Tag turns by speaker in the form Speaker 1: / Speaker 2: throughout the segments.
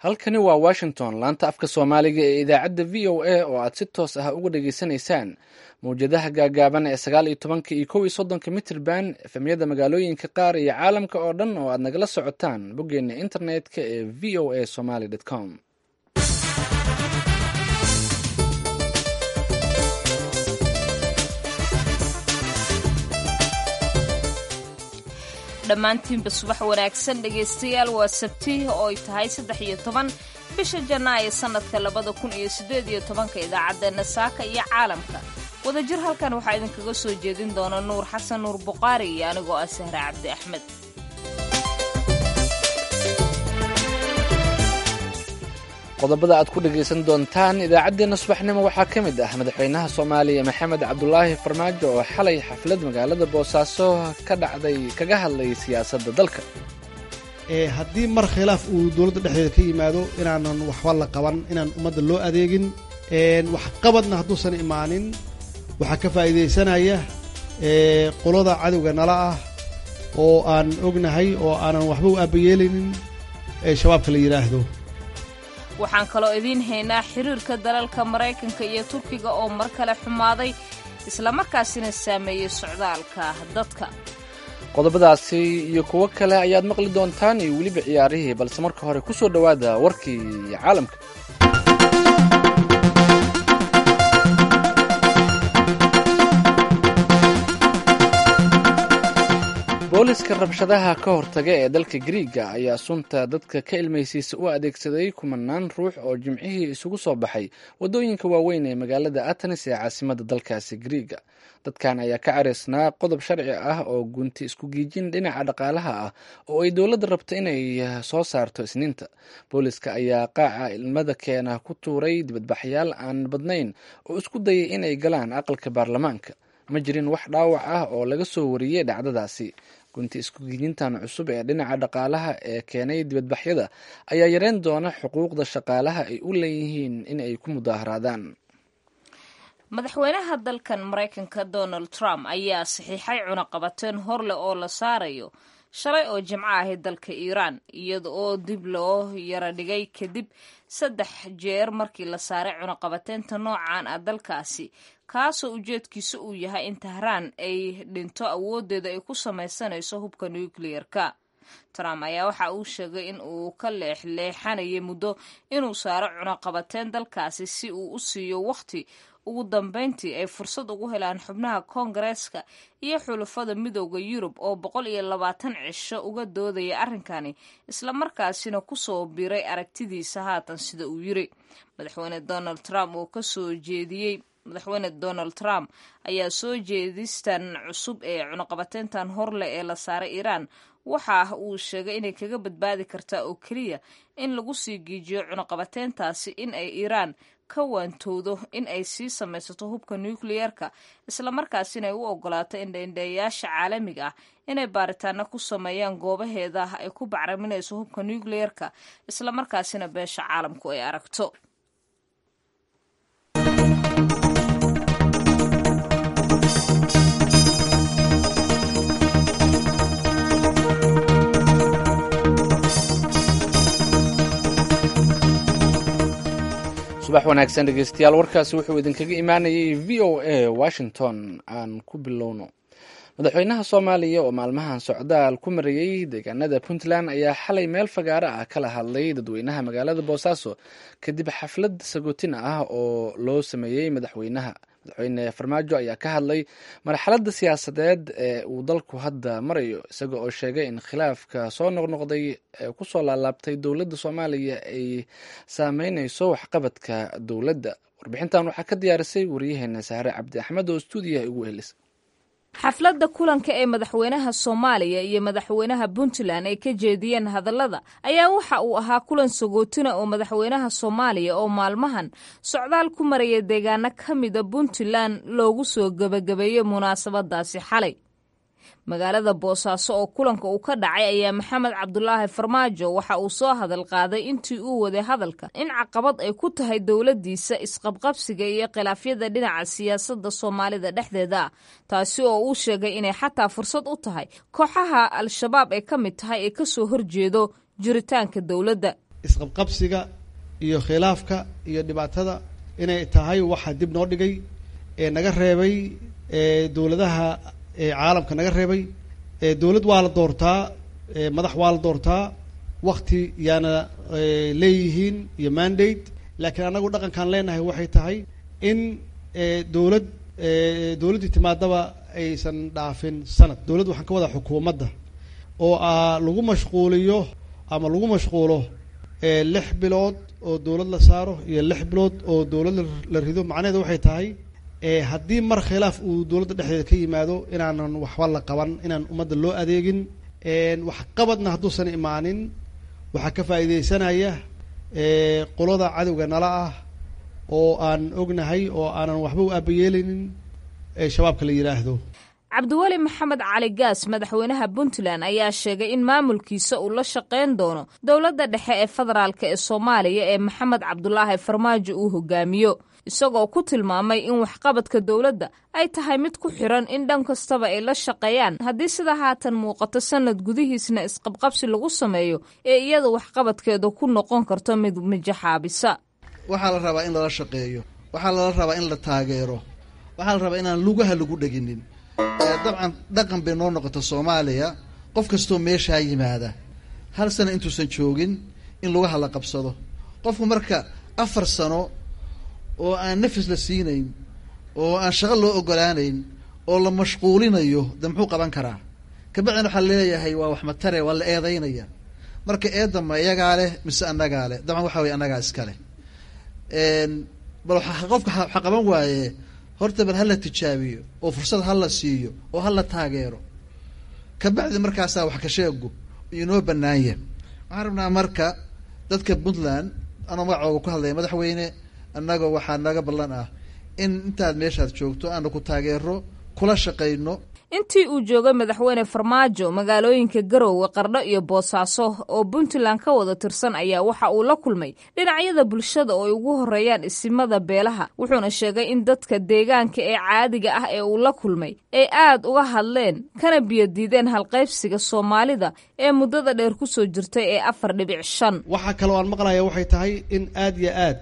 Speaker 1: halkani waa washington laanta afka soomaaliga ee idaacadda v o a oo aad si toos ah uga dhageysanaysaan mawjadaha gaagaaban ee sagaal iyo tobanka iyo kow iyo soddonka mitrban efemyada magaalooyinka qaar iyo caalamka oo dhan oo aad nagala socotaan boggeena internet-ka ee v o a somaly com
Speaker 2: dhammaantiinba subax wanaagsan dhegaystayaal waa sabti oo ay tahay saddex iyo toban bisha janaayo sannadka labada kun iyo siddeed iyo tobanka idaacaddeenna saaka iyo caalamka wadajir halkan waxaa idinkaga soo jeedin doona nuur xasan nuur buqaari iyo anigoo ah sahre cabdi axmed
Speaker 1: qodobada aad ku dhagaysan doontaan idaacaddeenna subaxnimo waxaa ka mid ah madaxweynaha soomaaliya maxamed cabdulaahi farmaajo oo xalay xaflad magaalada boosaaso ka dhacday kaga hadlay siyaasadda dalka
Speaker 3: haddii mar khilaaf uu dowladda dhexdeeda ka yimaado inaanan waxba la qaban inaan ummadda loo adeegin waxqabadna hadduusan imaanin waxaa ka faa'iidaysanaya qolada cadowga nala ah oo aan ognahay oo aanan waxba u aabayeelaynin shabaabka la yidhaahdo
Speaker 2: waxaan kaloo idiin haynaa xiriirka dalalka maraykanka iyo turkiga oo mar kale xumaaday islamarkaasina saameeyey socdaalka dadka
Speaker 1: qodobadaasi iyo kuwo kale ayaad maqli doontaan iyo weliba ciyaarihii balse marka hore ku soo dhowaada warkii caalamka booliska rabshadaha ka hortaga ee dalka griiga ayaa sunta dadka ka ilmaysiisa u adeegsaday kumanaan ruux oo jimcihii isugu soo baxay waddooyinka waaweyn ee magaalada atenis ee caasimada dalkaasi griiga dadkan ayaa ka caraysnaa qodob sharci ah oo gunti isku giijin dhinaca dhaqaalaha ah oo ay dowladda rabto inay soo saarto isniinta booliska ayaa qaaca ilmada keena ku tuuray dibadbaxyaal aan badnayn oo isku dayay inay galaan aqalka baarlamaanka ma jirin wax dhaawac ah oo laga soo wariyey dhacdadaasi gunti iskugiijintan cusub ee dhinaca dhaqaalaha ee keenay dibadbaxyada ayaa yareyn doona xuquuqda shaqaalaha ay u leeyihiin in ay ku mudaaharaadaan
Speaker 2: madaxweynaha dalkan maraykanka donald trump ayaa saxiixay cunaqabateen horleh oo la saarayo shalay oo jimco ahayd dalka iiraan iyada oo dib loo yara dhigay kadib saddex jeer markii la saaray cunaqabateynta noocan ah dalkaasi kaasoo ujeedkiisa uu yahay in tahraan ay dhinto awooddeeda ay ku samaysanayso hubka nucleer-ka trump ayaa waxa uu sheegay in uu ka leexleexanayay muddo inuu saaro cunaqabateyn dalkaasi si uu u siiyo wakhti ugu dambeyntii ay fursad ugu helaan xubnaha koongareeska iyo xulafada midooda yurub oo boqol iyo labaatan cisho uga doodaya arrinkani islamarkaasina kusoo biray aragtidiisa haatan sida uu yiri madaxweyne donald trump oo kasoo jeediyey madaxweyne donald trump ayaa soo jeedistan cusub ee cunaqabateyntan horleh ee la saaray iiraan waxa uu sheegay inay kaga badbaadi kartaa oo keliya in lagu sii giijiyo cunaqabateyntaasi in ay iiraan ka waantowdo in ay sii samaysato hubka nucleer-ka islamarkaasina ay u ogolaato indhaindheeyayaasha caalamiga ah inay baaritaano ku sameeyaan goobaheeda ay ku bacraminayso hubka nucleer-ka islamarkaasina beesha caalamku ay aragto
Speaker 1: subax wanaagsan dhegeystayaal warkaasi wuxuu idinkaga imaanayay v o a washington aan ku bilowno madaxweynaha soomaaliya oo maalmahan socdaal ku marayey deegaanada puntland ayaa xalay meel fagaaro ah kala hadlay dadweynaha magaalada boosaaso kadib xaflad sagootin ah oo loo sameeyey madaxweynaha madaxweyne farmaajo ayaa ka hadlay marxaladda siyaasadeed ee uu dalku hadda marayo isaga oo sheegay in khilaafka soo noqnoqday ee kusoo laalaabtay dowladda soomaaliya ay saameyneyso waxqabadka dowladda warbixintan waxaa ka diyaarisay wariyaheena sahre cabdi axmed oo stuudiyaha ugu helis
Speaker 2: xafladda kulanka ee madaxweynaha soomaaliya iyo madaxweynaha puntland ay ka jeediyeen hadallada ayaa waxa uu ahaa kulan sagootina oo madaxweynaha soomaaliya oo maalmahan socdaal ku maraya deegaano ka mida puntland loogu soo gebagabeeyey munaasabadaasi xalay magaalada boosaaso oo kulanka uu ka dhacay ayaa maxamed cabdulaahi farmaajo waxa uu soo hadal qaaday intii uu waday hadalka in caqabad ay ku tahay dowladdiisa isqabqabsiga iyo khilaafyada dhinaca siyaasadda soomaalida dhexdeeda ah taasi oo uu sheegay inay xataa fursad u tahay kooxaha al-shabaab ee ka mid tahay ee kasoo horjeedo jiritaanka dowladda
Speaker 3: isqabqabsiga iyo khilaafka iyo dhibaatada inay tahay waxa dib noo dhigay ee naga reebay dowladaha caalamka naga reebay dowlad waa la doortaa madax waa la doortaa wakti yaana leeyihiin iyo mandate laakiin annagu dhaqankaan leenahay waxay tahay in dowlad dowladdii timaadaba aysan dhaafin sanad dowladd waxaan ka wadaa xukuumadda oo a lagu mashquuliyo ama lagu mashquulo lix bilood oo dowlad la saaro iyo lix bilood oo dowlad la rido macnaheedu waxay tahay haddii mar khilaaf uu dowladda dhexdeeda ka yimaado inaanan waxba la qaban inaan ummadda loo adeegin wax qabadna hadduusan imaanin waxaa ka faa'iideysanaya qolada cadowga nala ah oo aan ognahay oo aanan waxba u aabayeeleynin shabaabka la yidhaahdo
Speaker 2: cabdiweli maxamed cali gaas madaxweynaha puntland ayaa sheegay in maamulkiisa uu la shaqayn doono dowladda dhexe ee federaalk ee soomaaliya ee maxamed cabdulaahi farmaajo uu hogaamiyo isagoo ku tilmaamay in waxqabadka dowladda ay tahay mid ku xiran in dhan kastaba ay la shaqeeyaan haddii sida haatan muuqato sanad gudihiisna isqabqabsi lagu sameeyo ee iyada waxqabadkeedu ku noqon karto mid mijaxaabisa
Speaker 4: waxaa la rabaa in lala shaqeeyo waxaa lala rabaa in la taageero waxaa la rabaa inaan lugaha lagu dheginin dabcan dhaqan bay noo noqota soomaaliya qof kastoo meeshaa yimaada hal sano intuusan joogin in lugaha la qabsado qofku marka afar sano oo aan nafis la siinayn oo aan shaqo loo ogolaanayn oo la mashquulinayo de muxuu qaban karaa kabacdina waxaa leeyahay waa wax matare waa la eedeynaya marka eedama iyagaa leh mise annagaa leh dabcan waxa weye annagaa iska leh bal qofka waxa qaban waaye horta bal hala tijaabiyo oo fursad hala siiyo oo hala taageero kabacdi markaasaa wax ka sheegu inoo banaanya waxaan rabnaa marka dadka puntland anoo magacooga ku hadlaya madaxweyne annagoo waxaa naga ballan ah in intaad meeshaad joogto aanu ku taageero kula shaqayno
Speaker 2: intii uu joogay madaxweyne farmaajo magaalooyinka garoowe qardho iyo boosaaso oo puntland ka wada tirsan ayaa waxa uu la kulmay dhinacyada bulshada oo ay ugu horeeyaan isimada beelaha wuxuuna sheegay in dadka deegaanka ee caadiga ah ee uu la kulmay ay aad uga hadleen kana biyodiideen halqaybsiga soomaalida ee muddada dheer ku soo jirtay ee afar dhibic shan
Speaker 3: waxaa kaloo aan maqlaya waxay tahay in aada iyo aad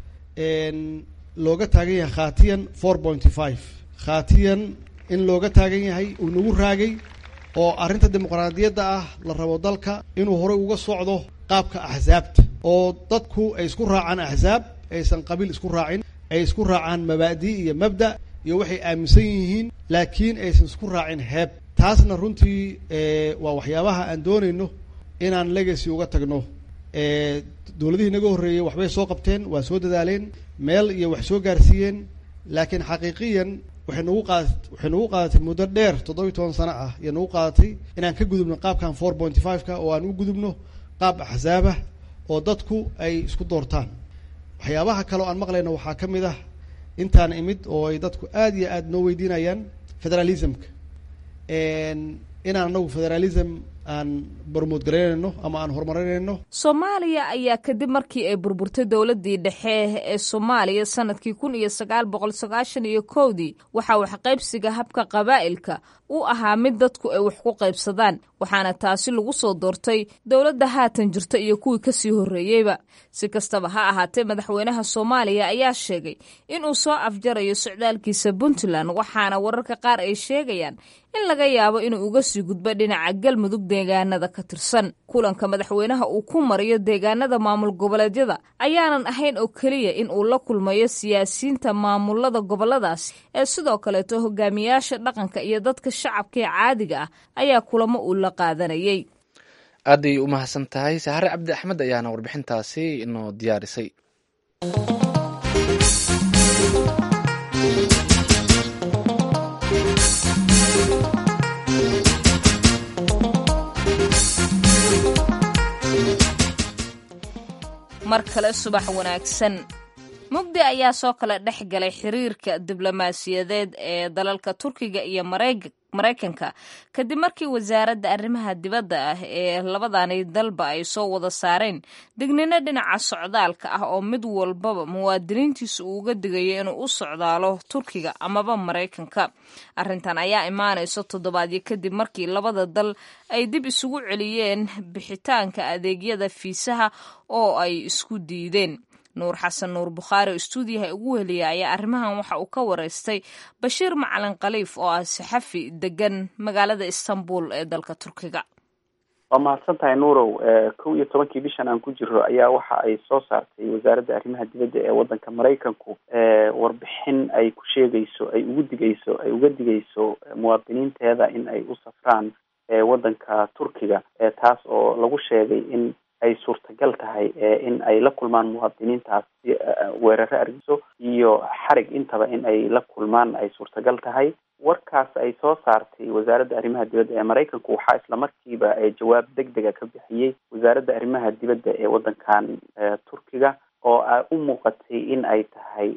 Speaker 3: looga taagan yahay khatiyan four pointy five khatiyan in looga taagan yahay uu nagu raagay oo arrinta dimuqraadiyadda ah la rabo dalka inuu horey uga socdo qaabka axsaabta oo dadku ay isku raacaan axsaab aysan qabiil isku raacin ay isku raacaan mabaadi iyo mabda iyo waxay aaminsan yihiin laakiin aysan isku raacin heeb taasna runtii waa waxyaabaha aan doonayno inaan legacy uga tagno dowladihii naga horreeyey waxbay soo qabteen waa soo dadaaleen meel iyo wax soo gaarsiiyeen laakiin xaqiiqiyan waxay nagu qaada waxay nagu qaadatay muddo dheer toddobiyi toban sano ah iyo nagu qaadatay inaan ka gudubno qaabkan four pointy five-ka oo aan u gudubno qaab axsaabah oo dadku ay isku doortaan waxyaabaha kale oo aan maqlayno waxaa ka mid ah intaan imid oo ay dadku aada iyo aada noo weydiinayaan federalismka inaan anagu federalism aan barmood garaynayno ama aan horumarinayno
Speaker 2: soomaaliya ayaa kadib markii ay burburtay dowladdii dhexe ee soomaaliya sanadkii kun iyo sagaal boqol sagaashan iyo kowdii waxaa waxqaybsiga habka qabaa'ilka u ahaa mid dadku ay wax ku qaybsadaan waxaana taasi lagu soo doortay dowladda haatan jirta iyo kuwii kasii horreeyeyba si kastaba ha ahaatee madaxweynaha soomaaliya ayaa sheegay inuu soo afjarayo socdaalkiisa puntland waxaana wararka qaar ay sheegayaan in laga yaabo inuu uga sii gudbo dhinaca galmudug deegaanada ka tirsan kulanka madaxweynaha uu ku mariyo deegaanada maamul goboleedyada ayaanan ahayn oo keliya in uu la kulmayo siyaasiyiinta maamulada goboladaasi ee sidoo kaleeto hogaamiyaasha dhaqanka iyo dadka shacabka ee caadiga ah ayaa kulamo uu la qaadanayay
Speaker 1: aaday u mahadsan tahay sahare cabdi axmed ayaana warbixintaasi inoo diyaarisay
Speaker 2: mar kale subax wanaagsan mugdi ayaa soo kala dhex galay xiriirka diblomaasiyadeed ee dalalka turkiga iyo maraykanka kadib markii wasaaradda arrimaha dibadda ah ee labadani dalba ay soo wada saareen dignino dhinaca socdaalka ah oo mid walbaba muwaadiniintiisa uu uga digayo inuu u socdaalo turkiga amaba maraykanka arrintan ayaa imaanayso toddobaadyo kadib markii labada dal ay dib isugu celiyeen bixitaanka adeegyada fiisaha oo ay isku diideen nuur xasan nuur bukhaari oo istuudiyaha ugu weliya ayaa arrimahan waxa uu ka wareystay bashiir macalin khaliif oo ah saxafi degan magaalada istanbul ee dalka turkiga
Speaker 5: waa mahadsan tahay nuurow kow iyo tobankii bishan aan ku jiro ayaa waxa ay soo saartay wasaaradda arrimaha dibadda ee waddanka maraykanku warbixin ay ku sheegayso ay ugu digayso ay uga digayso muwaadiniinteeda in ay u safraan waddanka turkiga taas oo lagu sheegay in ay suurtagal tahay in ay la kulmaan muwaadiniintaas weeraro argiso iyo xarig intaba in ay la kulmaan ay suurtagal tahay warkaas ay soo saartay wasaaradda arrimaha dibadda ee maraykanku waxaa isla markiiba jawaab deg dega ka bixiyey wasaaradda arrimaha dibadda ee waddankan turkiga oo u muuqatay in ay tahay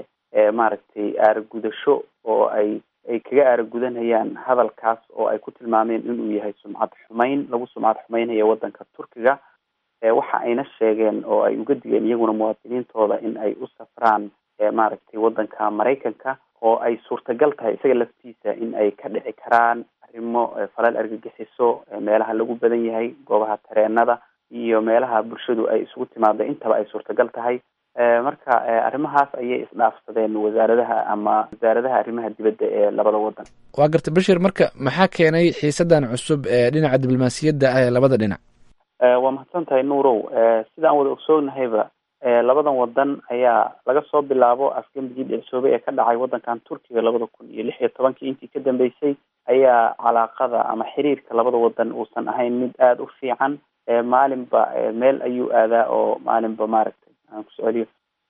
Speaker 5: maaragtay aaragudasho oo ay ay kaga aaragudanayaan hadalkaas oo ay ku tilmaameen inuu yahay sumcad xumeyn lagu sumcad xumeynaya waddanka turkiga waxa ayna sheegeen oo ay uga digeen iyaguna muwaadiniintooda in ay u safraan maaragtay waddanka maraykanka oo ay suurtagal tahay isaga laftiisa in ay ka dhici karaan arrimo falal argagixiso meelaha lagu badan yahay goobaha tareenada iyo meelaha bulshadu ay isugu timaado intaba ay suurtagal tahay marka arrimahaas ayay isdhaafsadeen wasaaradaha ama wasaaradaha arrimaha dibadda ee labada waddan
Speaker 1: waa gartay bashir marka maxaa keenay xiisadan cusub ee dhinaca diblomaasiyadda ah ee labada dhinac
Speaker 5: waa mahadsan tahay nuurow sida aan wada ogsoognahayba labadan wadan ayaa laga soo bilaabo afgembigii dhicsoobay ee ka dhacay waddankan turkiga labada kun iyo lix iyo tobankii intii ka dambeysay ayaa calaaqada ama xiriirka labada wadan uusan ahayn mid aada u fiican maalinba meel ayuu aadaa oo maalinba maaragtay aan ku socoliyo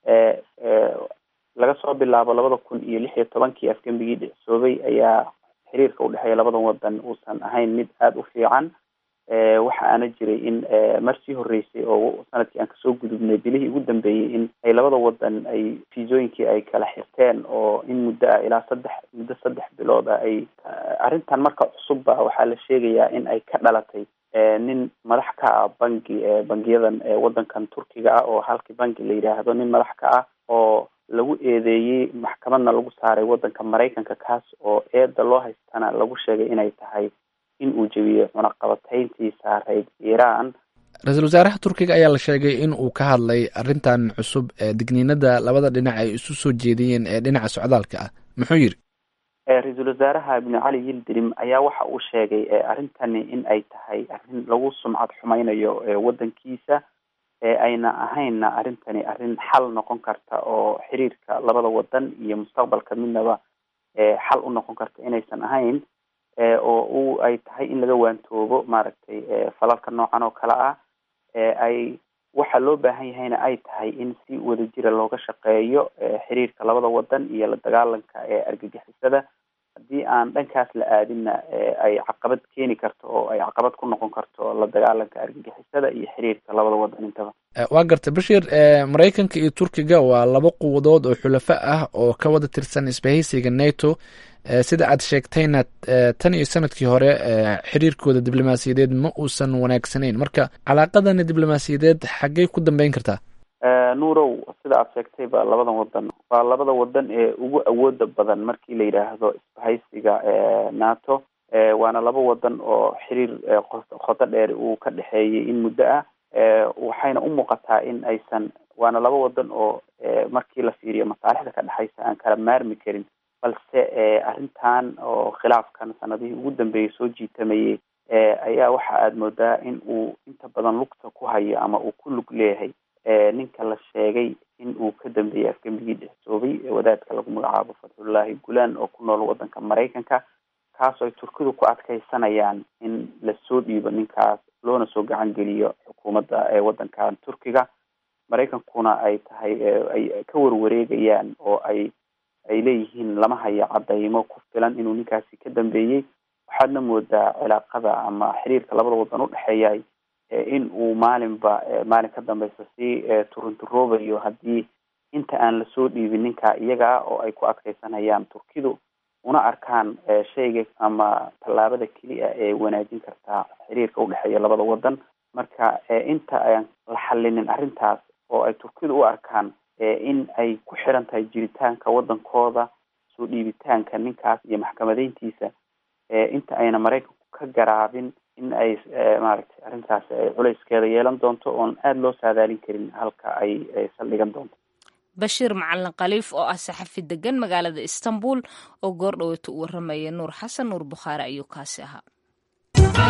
Speaker 5: laga soo bilaabo labada kun iyo lix iyo tobankii afgembigii dhicsoobay ayaa xiriirka udhexeeya labadan wadan uusan ahayn mid aada u fiican waxa aana jiray in marsii horeysay oo sanadkii aan kasoo gudubnay bilihii ugu dambeeyey in ay labada wadan ay fiisooyinkii ay kala xirteen oo in muddo ah ilaa saddex muddo saddex bilood ah ay arrintan marka cusubba waxaa la sheegayaa in ay ka dhalatay nin madax ka ah bangi bangiyadan waddankan turkiga ah oo halkii bangi la yidhaahdo nin madax ka ah oo lagu eedeeyey maxkamadna lagu saaray waddanka maraykanka kaas oo eeda loo haystana lagu sheegay inay tahay in uu jebiyey cunaqabatayntii saareyd iiraan
Speaker 1: ra-iisul wasaaraha turkiga ayaa la sheegay in uu ka hadlay arrintan cusub ee digniinada labada dhinac ay isu soo jeediyeen ee dhinaca socdaalka ah muxuu yidhi
Speaker 5: ra-iisul wasaaraha ibnu cali yildirim ayaa waxa uu sheegay arrintani in ay tahay arrin lagu sumcad xumeynayo waddankiisa ayna ahaynna arrintani arrin xal noqon karta oo xiriirka labada wadan iyo mustaqbalka midnaba xal u noqon karta inaysan ahayn oo u ay tahay in laga waantoobo maaragtay falalka noocan oo kale ah ay waxa loo baahan yahayna ay tahay in si wadajira looga shaqeeyo xiriirka labada wadan iyo la dagaalanka ee argagixisada haddii aan dhankaas la aadinna ay caqabad keeni karto oo ay caqabad ku noqon karto la dagaalanka argagixisada iyo xiriirka labada wadan intaba
Speaker 1: waa gartay bashir maraykanka iyo turkiga waa laba quwadood oo xulafo ah oo ka wada tirsan isbahaysiga nato sida aad sheegtayna tan iyo sanadkii hore xiriirkooda diblomaasiyadeed ma uusan wanaagsanayn marka calaaqadani diblomaasiyadeed xaggey ku dambeyn kartaa
Speaker 5: nuurow sida aad sheegtayba labadan wadan waa labada wadan ee ugu awooda badan markii la yidhaahdo isbahaysiga nato waana laba wadan oo xiriir qoto dheer uu ka dhexeeyay in muddo ah waxayna u muuqataa in aysan waana laba wadan oo markii la fiiriyo masaalixda ka dhexaysa aan kala maarmi karin balse arrintan oo khilaafkan sanadihii ugu dambeeyay soo jiitamayay ayaa waxa aada moodaa in uu inta badan lugta ku hayo ama uu ku lug leeyahay ninka la sheegay in uu ka dambeeyey afgembigii dhexsoobay wadaadka lagu magacaabo fatxullaahi gulaan oo ku nool waddanka maraykanka kaasoo ay turkidu ku adkaysanayaan in lasoo dhiibo ninkaas loona soo gacan geliyo xukuumadda ee waddankan turkiga maraykankuna ay tahay ay ka warwareegayaan oo ay ay leeyihiin lama hayo cadaymo ku filan inuu ninkaasi ka dambeeyey waxaadna moodaa cilaaqada ama xiriirka labada wadan udhexeeyay in uu maalinba maalin ka dambeysa si turunturoobayo haddii inta aan lasoo dhiibin ninkaa iyaga ah oo ay ku adkeysanayaan turkidu una arkaan shayga ama tallaabada keliya ee wanaajin kartaa xiriirka udhexeeya labada wadan marka inta aan la xalinin arrintaas oo ay turkidu u arkaan in ay ku xiran tahay jiritaanka wadankooda soo dhiibitaanka ninkaas iyo maxkamadeyntiisa inta ayna maraykanku ka garaabin in ay maaragtay arrintaas culayskeeda yeelan doonto oon aada loo saadaalin karin halka ay saldhigan doonto
Speaker 2: bashiir macalin khaliif oo ah saxafi degan magaalada istanbul oo goor dhaweeta u waramaya nuur xasan nuur bukhaari ayuu kaasi ahaa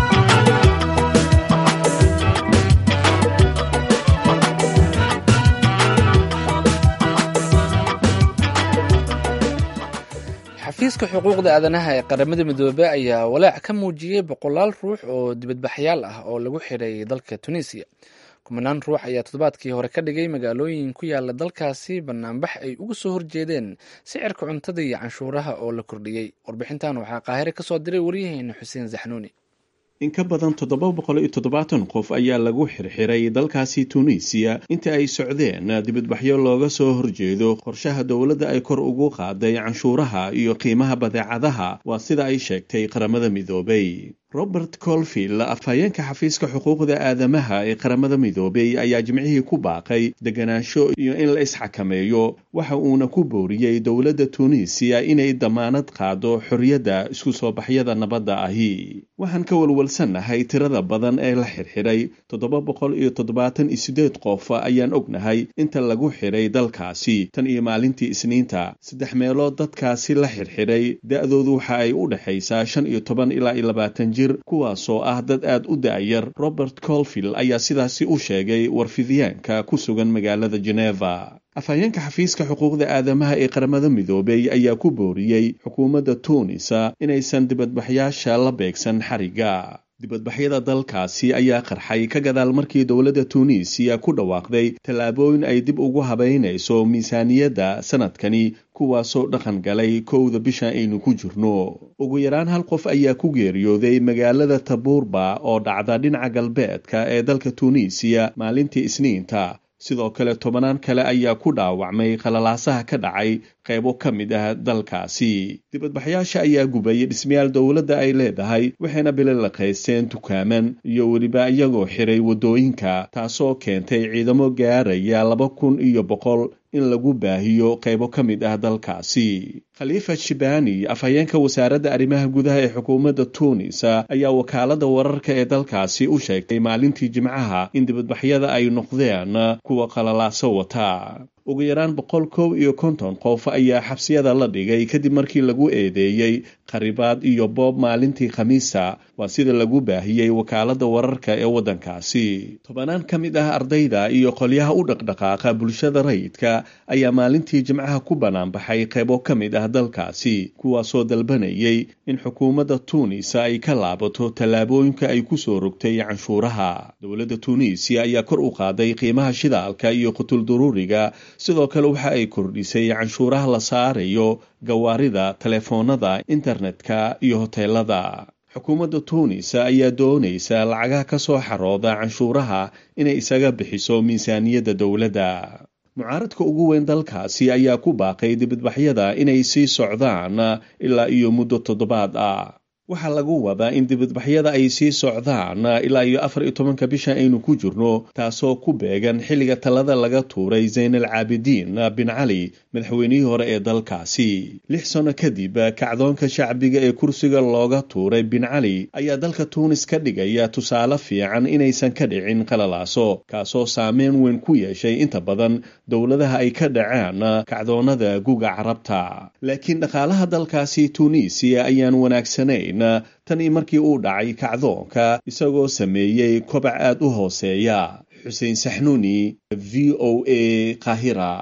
Speaker 1: xafiiska xuquuqda aadanaha ee qaramada midoobey ayaa walaac ka muujiyey boqolaal ruux oo dibadbaxyaal ah oo lagu xidhay dalka tunisiya kumanaan ruux ayaa toddobaadkii hore ka dhigay magaalooyin ku yaala dalkaasi banaanbax ay uga soo horjeedeen sicirka cuntada iyo canshuuraha oo la kordhiyey warbixintan waxaa qaahire kasoo diray waryaheena xuseen zaxnuuni
Speaker 6: in ka badan toddoba boqol iyo toddobaatan qof ayaa lagu xirxiray dalkaasi tunisiya inta ay socdeen dibadbaxyo looga soo horjeedo qorshaha dowladda ay kor ugu qaaday canshuuraha iyo qiimaha badeecadaha waa sida ay sheegtay qaramada midoobay robert colville afhayeenka xafiiska xuquuqda aadamaha ee qaramada midoobey ayaa jimcihii ku baaqay deganaansho iyo in la isxakameeyo waxa uuna ku booriyey dowladda tunisiya inay damaanad qaado xorriyadda isku soo baxyada nabadda ahi waxaan ka walwalsannahay tirada badan ee la xirxiray toddoba boqol iyo toddobaatan iyo siddeed qof ayaan ognahay inta lagu xiray dalkaasi tan iyo maalintii isniinta saddex meelood dadkaasi la xirxiray da-doodu waxa ay u dhexaysaa shan iyo toban ilaa iyo labaatan kuwaasoo ah dad aad u da-yar robert colville ayaa sidaasi u sheegay warfidyaanka ku sugan magaalada geneva afhayeenka xafiiska xuquuqda aadamaha ee qaramada midoobey ayaa ku booriyey xukuumadda tuunisa inaysan dibadbaxyaasha la beegsan xariga dibadbaxyada dalkaasi ayaa qarxay ka gadaal markii dowladda tuuniisiya ku dhawaaqday tallaabooyin ay dib ugu habaynayso miisaaniyadda sanadkani kuwaasoo dhaqan galay kowda bisha aynu ku jirno ugu yaraan hal qof ayaa ku geeriyooday magaalada tabuurba oo dhacda dhinaca galbeedka ee dalka tuuniisiya maalintii isniinta sidoo kale tobanaan kale ayaa ku dhaawacmay khalalaasaha ka dhacay qaybo ka mid ah dalkaasi dibadbaxyaasha ayaa gubay dhismayaal dowladda ay leedahay waxayna bililaqaysteen dukaaman iyo weliba iyagoo xiray waddooyinka taasoo keentay ciidamo gaaraya laba kun iyo boqol in lagu baahiyo qaybo ka mid ah dalkaasi khaliifa shibani afhayeenka wasaaradda arrimaha gudaha ee xukuumadda tuunis ayaa wakaalada wararka ee dalkaasi u sheegtay maalintii jimcaha in dibadbaxyada ay noqdeen kuwa qalalaaso wata ugu yaraan boqol kow iyo konton qof ayaa xabsiyada la dhigay kadib markii lagu eedeeyey qaribaad iyo boob maalintii khamiisa waa sida lagu baahiyey wakaalada wararka ee waddankaasi tobanaan ka mid ah ardayda iyo qolyaha u dhaqdhaqaaqa bulshada rayidka ayaa maalintii jimcaha ku banaanbaxay qaybo ka mid ah dalkaasi kuwaasoo dalbanayay in xukuumadda tuunisa ay ka laabato tallaabooyinka ay ku soo rogtay canshuuraha dowladda tuuniisiya ayaa kor u qaaday qiimaha shidaalka iyo qutulduruuriga sidoo kale waxa ay kordhisay canshuuraha la saarayo gawaarida telefoonada internetka iyo hoteelada xukuumadda tuunis ayaa doonaysa lacagaha ka soo xarooda canshuuraha inay isaga bixiso miisaaniyadda dowladda mucaaradka ugu weyn dalkaasi ayaa ku baaqay dibadbaxyada inay sii socdaan ilaa iyo muddo toddobaad ah waxaa lagu wadaa in dibadbaxyada ay sii socdaan ilaa iyo afar iyo tobanka bisha aynu ku jirno taasoo ku beegan xilliga talada laga tuuray zaynal caabidiin bin cali madaxweynihii hore ee dalkaasi lix sano kadib kacdoonka shacbiga ee kursiga looga tuuray bin cali ayaa dalka tuunis ka dhigaya tusaale fiican inaysan ka dhicin qalalaaso kaasoo saameyn weyn ku yeeshay inta badan dowladaha ay ka dhaceen kacdoonada guga carabta laakiin dhaqaalaha dalkaasi tuuniisiya ayaan wanaagsanayn tan io markii uu dhacay kacdoonka isagoo sameeyey kobac aad u hooseeya xuseen saxnuuni v o a kahira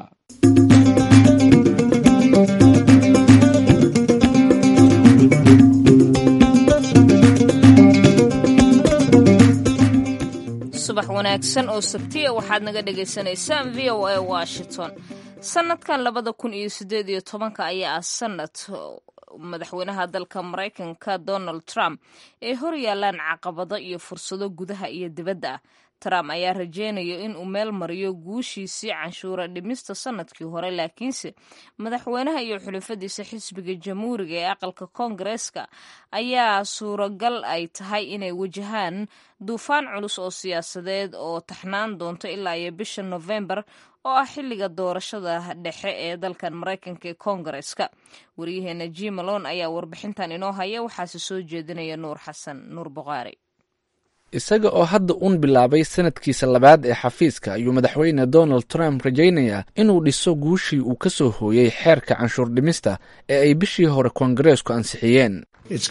Speaker 2: subax wanaagsan oo sabtiya waxaad naga dhagaysanaysaan v o a washington sanadkan labada kun iyo sideed iyo tobanka ayaa ah sanad madaxweynaha dalka maraykanka donald trump ee hor yaalaan caqabado iyo fursado gudaha iyo dibadda ah trump ayaa rajeynayo in uu meel mariyo guushiisii canshuura dhimista sanadkii hore laakiinse madaxweynaha iyo xulafadiisa xisbiga jamhuuriga ee aqalka koongareeska ayaa suuragal ay tahay inay wajahaan duufaan culus oo siyaasadeed oo taxnaan doonto ilaa iyo bisha nofembar oo ah xilliga doorashada dhexe ee dalkan maraykanka ee koongareeska waryaheena jimalon ayaa warbixintan inoo haya waxaase soo jeedinaya nuur xasan nuur boqaari
Speaker 1: isaga oo hadda uun bilaabay sanadkiisa labaad ee xafiiska ayuu madaxweyne donald trump rajaynayaa inuu dhiso guushii uu ka soo hooyey xeerka canshuur dhimista ee ay bishii hore koongareesku ansixiyeen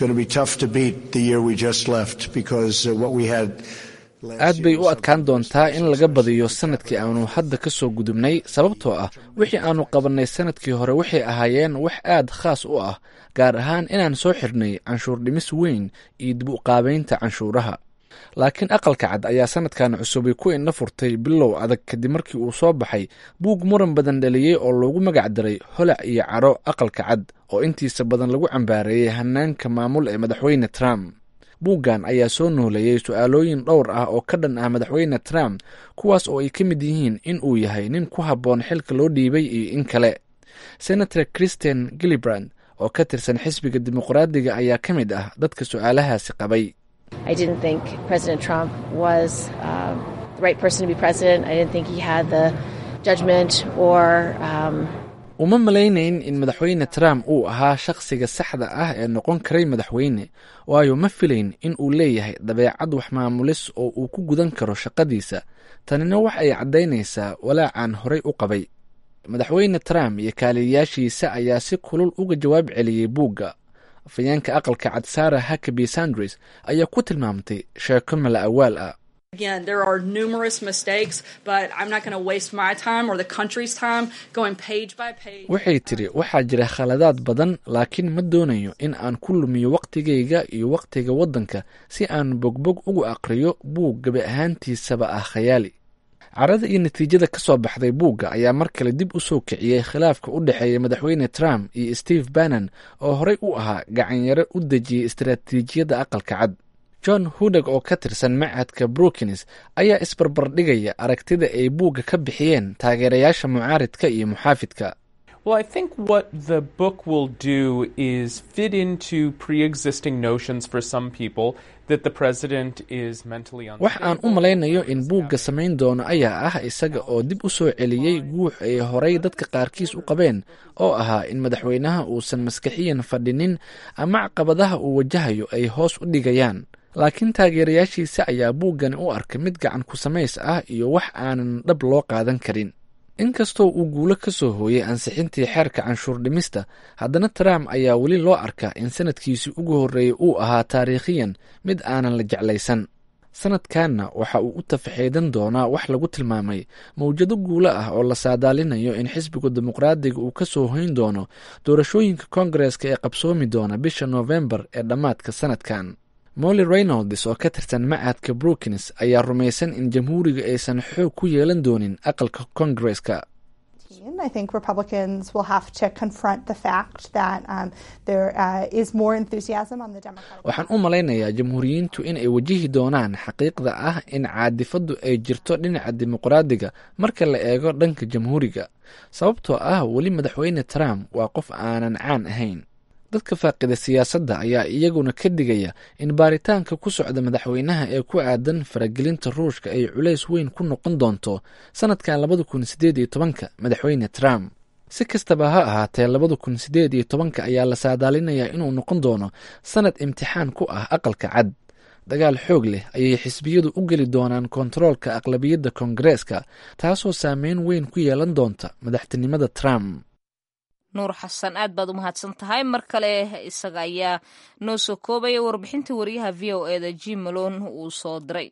Speaker 1: aad bay u adkaan doontaa in laga badiyo sanadkii aanu hadda ka soo gudubnay sababtoo ah wixii aanu qabannay sanadkii hore waxay ahaayeen wax aad khaas u ah gaar ahaan inaan soo xirnay canshuur dhimis weyn iyo dib u qaabaynta canshuuraha laakiin aqalka cad ayaa sanadkan cusubay ku indha furtay bilow adag kadib markii uu soo baxay buug muran badan dhaliyey oo loogu magac daray holac iyo caro aqalka cad oo intiisa badan lagu cambaareeyey hanaanka maamul ee madaxweyne trump buuggan ayaa soo nooleeyey su-aalooyin dhowr ah oo ka dhan ah madaxweyne trump kuwaas oo ay ka mid yihiin in uu yahay nin ku habboon xilka loo dhiibay iyo in kale senator christian gillibrand oo ka tirsan xisbiga dimuqraadiga ayaa ka mid ah dadka su-aalahaasi qabay
Speaker 7: I didn't think President Trump was uh, the right person to be president. I didn't think he had the judgment or. Um,
Speaker 1: uma malaynayn in madaxweyne trump uu ahaa shakhsiga saxda ah ee noqon karay madaxweyne waayo ma filayn in uu leeyahay dabeecad wax maamulis oo uu ku gudan karo shaqadiisa tanina wax ay caddaynaysaa walaacaan horay u qabay madaxweyne trump iyo kaaliyayaashiisa ayaa si kulul uga jawaab celiyey buugga afayeenka aqalka cad sara hakaby sandris ayaa ku tilmaamtay sheeko mala awaal ah
Speaker 8: Again, there are numerous mistakes, but I'm not going to waste my time or the country's time going page by page.
Speaker 1: waxay tidhi waxaa jira khaladaad badan laakiin ma doonayo in aan ku lumiyo wakhtigayga iyo wakhtiga waddanka si aan bogbog ugu aqriyo buug gabi ahaantiisaba ah khayaali carada iyo natiijada ka soo baxday buugga ayaa mar kale dib u soo kiciyey khilaafka u dhexeeya madaxweyne trump iyo steve bannon oo horey u ahaa gacanyaro u dejiyey istaraatiijiyadda aqalka cad john hudeg oo ka tirsan machadka brookins ayaa isbarbardhigaya aragtida ay buugga ka bixiyeen taageerayaasha mucaaridka iyo muxaafidka
Speaker 9: Well, I think what the book will do is fit into pre existing notions for some people that the president is mentally unstable.
Speaker 1: wax aan u malaynayo in buugga samayn doono ayaa ah isaga oo dib u soo celiyey guux ay horay dadka qaarkiis u qabeen oo ahaa in madaxweynaha uusan maskaxiyan fadhinin ama caqabadaha uu wajahayo ay hoos u dhigayaan laakiin taageerayaashiisa ayaa buuggani u arkay mid gacan ku samays ah iyo wax aanan dhab loo qaadan karin inkastoo uu guulo ka soo hooyey ansixintii xeerka canshuur dhimista haddana trump ayaa weli loo arkaa in sanadkiisii ugu horreeyey uu ahaa taariikhiyan mid aanan la jeclaysan sanadkanna waxa uu u tafaxeedan doonaa wax lagu tilmaamay mawjado guulo ah oo la saadaalinayo in xisbiga dimuqraadiga uu ka soo hoyn doono doorashooyinka koongareeska ee qabsoomi doona bisha noofembar ee dhammaadka sanadkan molly reynolds oo ka tirsan machadka brookins ayaa rumaysan in jamhuuriga aysan xoog ku yeelan doonin aqalka koongareeska
Speaker 10: I think Republicans will have to confront the fact that um, there uh, is more enthusiasm on the Democratic.
Speaker 1: waxaan u malaynayaa jamhuuriyiintu in ay wajihi doonaan xaqiiqda ah in caadifaddu ay jirto dhinaca dimuqraadiga marka la eego dhanka jamhuuriga sababtoo ah weli madaxweyne trump waa qof aanan caan ahayn dadka faaqida siyaasadda ayaa iyaguna ka digaya in baaritaanka ku socda madaxweynaha ee ku aadan faragelinta ruushka ay culays weyn ku noqon doonto sanadkan labada kun sideed iyo tobanka madaxweyne trump si kastaba ha ahaatee labada kun sideed iyo tobanka ayaa la saadaalinayaa inuu noqon doono sanad imtixaan ku ah aqalka cad dagaal xoog leh ayay xisbiyadu u geli doonaan kontaroolka aqlabiyadda koongareeska taasoo saameyn weyn ku yeelan doonta madaxtinimada trump
Speaker 2: nuur xasan aad baad u mahadsan tahay mar kale isaga ayaa noo soo koobaya warbixinta wariyaha v o e da jim malon uu soo diray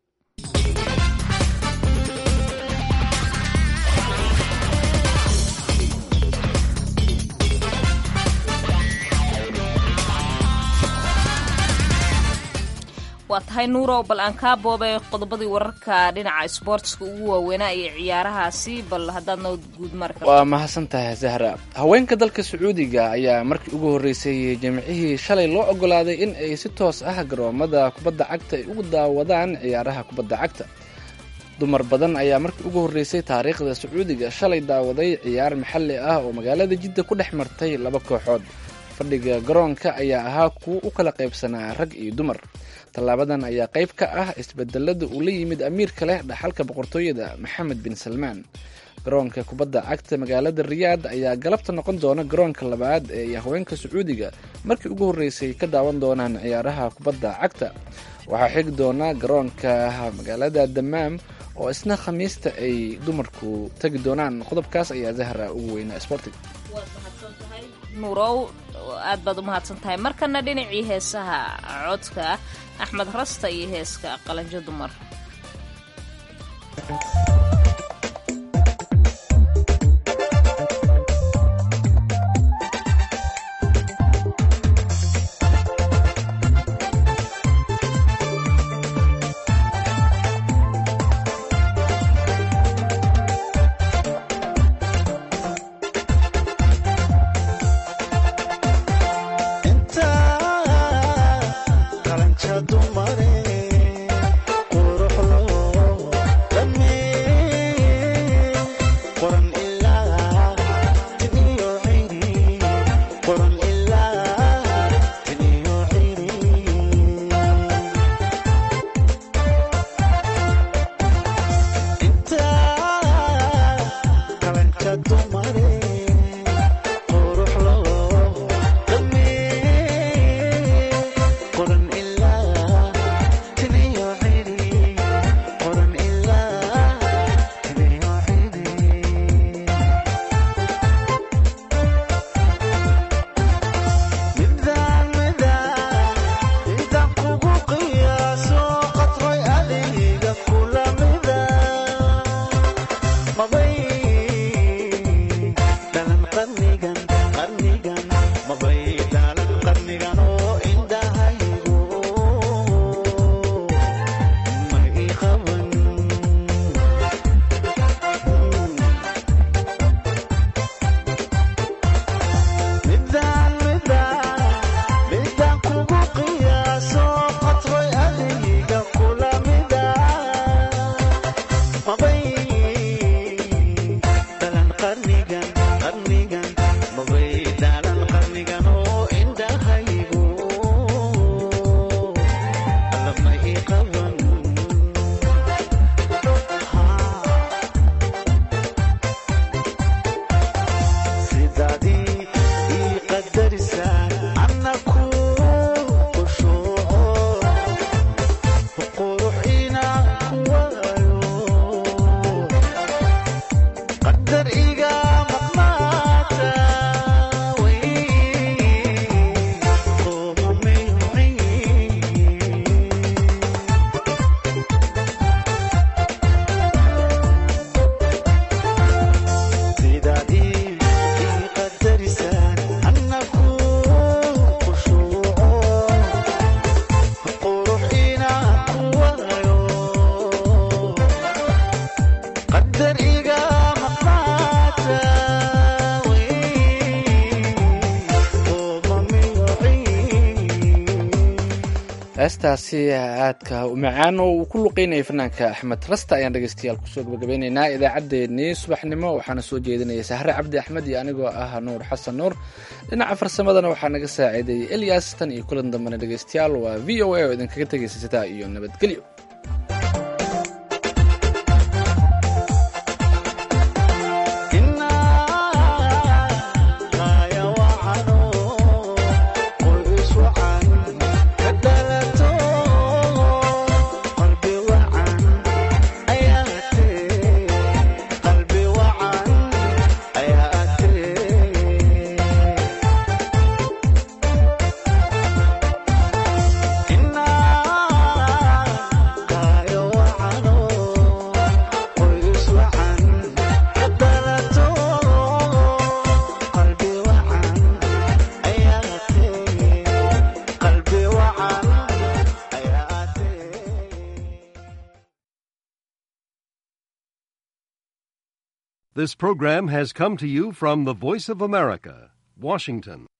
Speaker 2: waa tahay nuurow bal aan kaa boobay qodobadii wararka dhinaca isboortiska ugu waaweynaa iyo ciyaarahaasi bal haddaad noo guud mari karto
Speaker 1: waa mahadsan tahay zahra haweenka dalka sacuudiga ayaa markii ugu horreysay jimcihii shalay loo ogolaaday in ay si toos ah garoomada kubadda cagta ay ugu daawadaan ciyaaraha kubadda cagta dumar badan ayaa markii ugu horreysay taariikhda sacuudiga shalay daawaday ciyaar maxalli ah oo magaalada jidda ku dhex martay laba kooxood fadhiga garoonka ayaa ahaa kuwo u kala qaybsanaa rag iyo dumar tallaabadan ayaa qayb ka ah isbedelada uu la yimid amiirka leh dhaxalka boqortooyada maxamed bin salmaan garoonka kubadda cagta magaalada riyaad ayaa galabta noqon doona garoonka labaad ee haweenka sacuudiga markii ugu horreysay ka daawan doonaan ciyaaraha kubadda cagta waxaa xigi doona garoonka magaalada damaam oo isna khamiista ay dumarku tagi doonaan qodobkaas ayaa zahra ugu weynaa sporting
Speaker 2: nuurow aad baad u mahadsan tahay markana dhinacii heesaha codka axmed rasta iyo heeska qalanjo dumar
Speaker 1: heestaasi aadka u macaan oo uu ku luqeynayay fanaanka axmed rasta ayaan dhegeystayaal kusoo gabagabeyneynaa idaacaddeenii subaxnimo waxaana soo jeedinaya sahre cabdi axmed iyo anigoo ah nuur xasan nuur dhinaca farsamadana waxaa naga saaciiday elias tan iyo kulan dambena dhegeystayaal waa v o a oo idinkaga tegaysa sitaa iyo nabadgelyo
Speaker 11: This program has come to you from the Voice of America, Washington.